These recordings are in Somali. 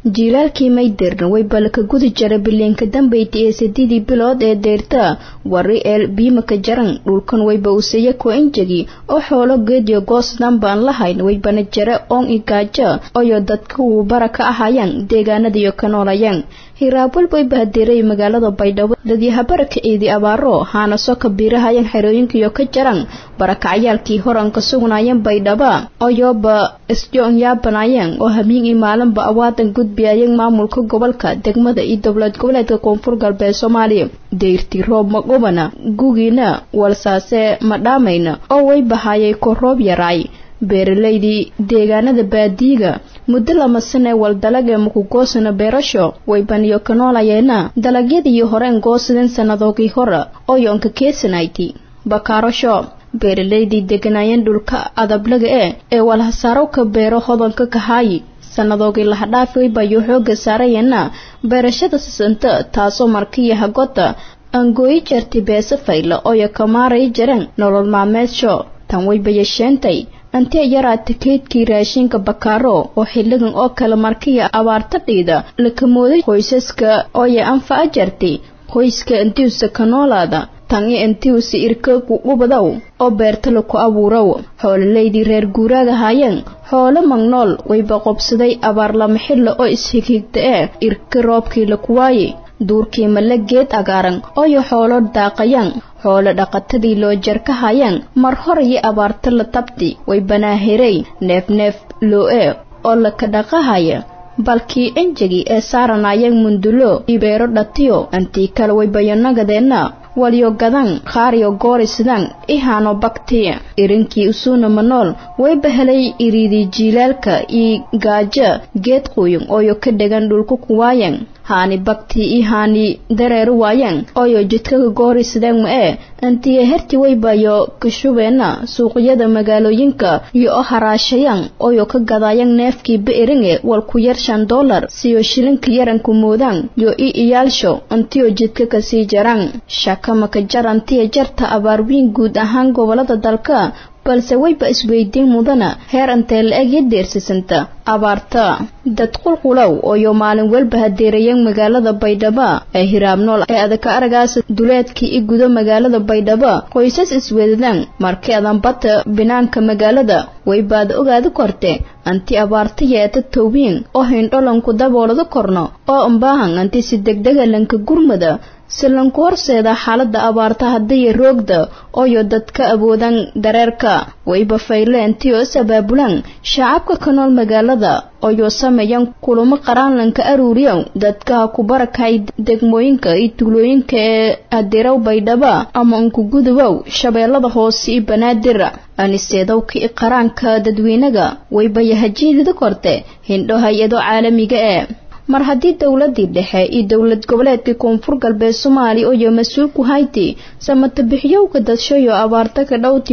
jiilaalkii maydirna way balka gudi jara bileenka dambeyti ee sideedii bilood ee deyrta wari eel biimaka jaran dhulkan wayba useeya ko injagi oo xoolo geediyo goosdan baan lahayn waybana jara oon igaajo oyo dadka uu bara ka ahayaan deegaanadiyo ka noolayaan hiraabwal wayba hadeeray magaalada baydhabo dadyahabaraka ciidi abaaro haana soo kabiirahayaan xerooyinkiyo ka jaran barakacayaalkii horanka sugnaayeen baydhaba oyoba isjoon yaabanayeen oo hamiin iyo maalinba awaadan gudbiyayeen maamulka gobolka degmada iyo dowlad goboleedka koonfur galbeed soomaaliya deyrtii roob magubana gugiina walsaase ma dhaamayna oo way bahayay ko roob yaraay beeralaydii deegaanada baadiyiga muddo lama sanee waldalag ee makugoosana beerasho way baniyo ka noolayeena dalagyadii horeen goosadeen sannadoogii hore oo yoonka keesanayti bakaarasho beeralaydii deganaayeen dhulka adablaga ee ee walhasaaro ka beero hodanka kahaayi sannadoogii lahadhaafi waybayo xooga saarayeena beerashada sisanta taasoo markiya hagota angooyi jartay beese fayla ooyo ka maaray jareen nolol maalmeedsho tan wayba yeesheentay antee yaraata keydkii raashinka bakaaro oo xilligan oo kale markiya abaarta dhiida lakamooday qoysaska ooya anfaca jartay qoyska intiusa ka noolaada tan i intiusa irka kuqubadaw oo beertala ku abuuraw xoololaydii reer guuraaga haayeen xoolo magnool wayba qobsaday abaar lama xilla oo ishigigta ee irka roobkii la kuwaaye duurkii mala geed agaaran ooyo xoolo daaqayaan xoolo dhaqatadii loo jarka hayaan mar hor iyo abaarta la tabti way banaaherey neef neef loo-e oo laka dhaqahaya balkii enjagi ee saaranayeen mundulo iyo beero dhatiyo antii kale way bayanagadeena walyo gadan qaariyo goori sidaan ihaano bakti irinkii usuuna manool wayba helay iriidii jiilaalka iyo gaajo geed quyun ooyo ka dhegan dhulku kuwaayan haani bakti iyo haani dareeri waayaan ooyo jidkaka goori sidaan ma-ee antiya herti waybayo kashubeena suuqyada magaalooyinka iyo oo haraashayaan ooyo ka gadayaan neefkii ba-eringe walku yar shan dollar siyo shilinka yaranku moodaan yo i iyaalsho antiyo jidka kasii jaraan shakamaka jar antiya jarta abaarwiin guud ahaan gobolada dalka balse wayba isweydiin mudana heer antee la-eg yo deersisanta abaarta dad qulqulow ooyo maalin walba hadeerayeen magaalada baydhabo ee hiraabnool ee adaka aragaas duleedkii i gudo magaalada baydhabo qoysas isweedadaan markii adanbata binaanka magaalada waybaad ogaada korte anti abaarta yeeta towbiin oo hindholanku daboolada korno oo ambaahan anti si degdega lanka gurmada si lanku horseeda xaalada abaarta haddiya roogda ooyo dadka awoodaan dareerka wayba fayleenti oo is abaabulaan shacabka ka nool magaalada ooyo sameeyaan kulamo qaraanlanka aruuriyow dadka ku barakay degmooyinka iyo tuulooyinka ee adeerow baydhaba ama unkugudubow shabeellada hoose iyo banaadir aniseedowka i qaraanka dadweynaga wayba yahajiidida korte hindho hay-ado caalamiga ee mar haddii dowladii dhexe iyo dowlad goboleedka koonfur galbeed soomaaliya ooyo mas-uulku hayti samatabixyowga dadshayo abaarta ka dhowti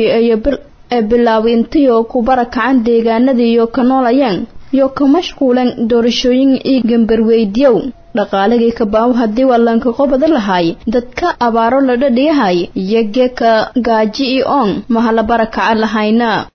ee bilaabay intayoo ku barakacan deegaanadiiyo ka noolayaan yo ka mashquulan doorashooyin iyo gambarweydiyow dhaqaalagii kabaawo haddii wallanka qobada lahaay dadka abaaro la dhadhiyahay iyo geeka gaaji iyo oon mahala barakaca lahayna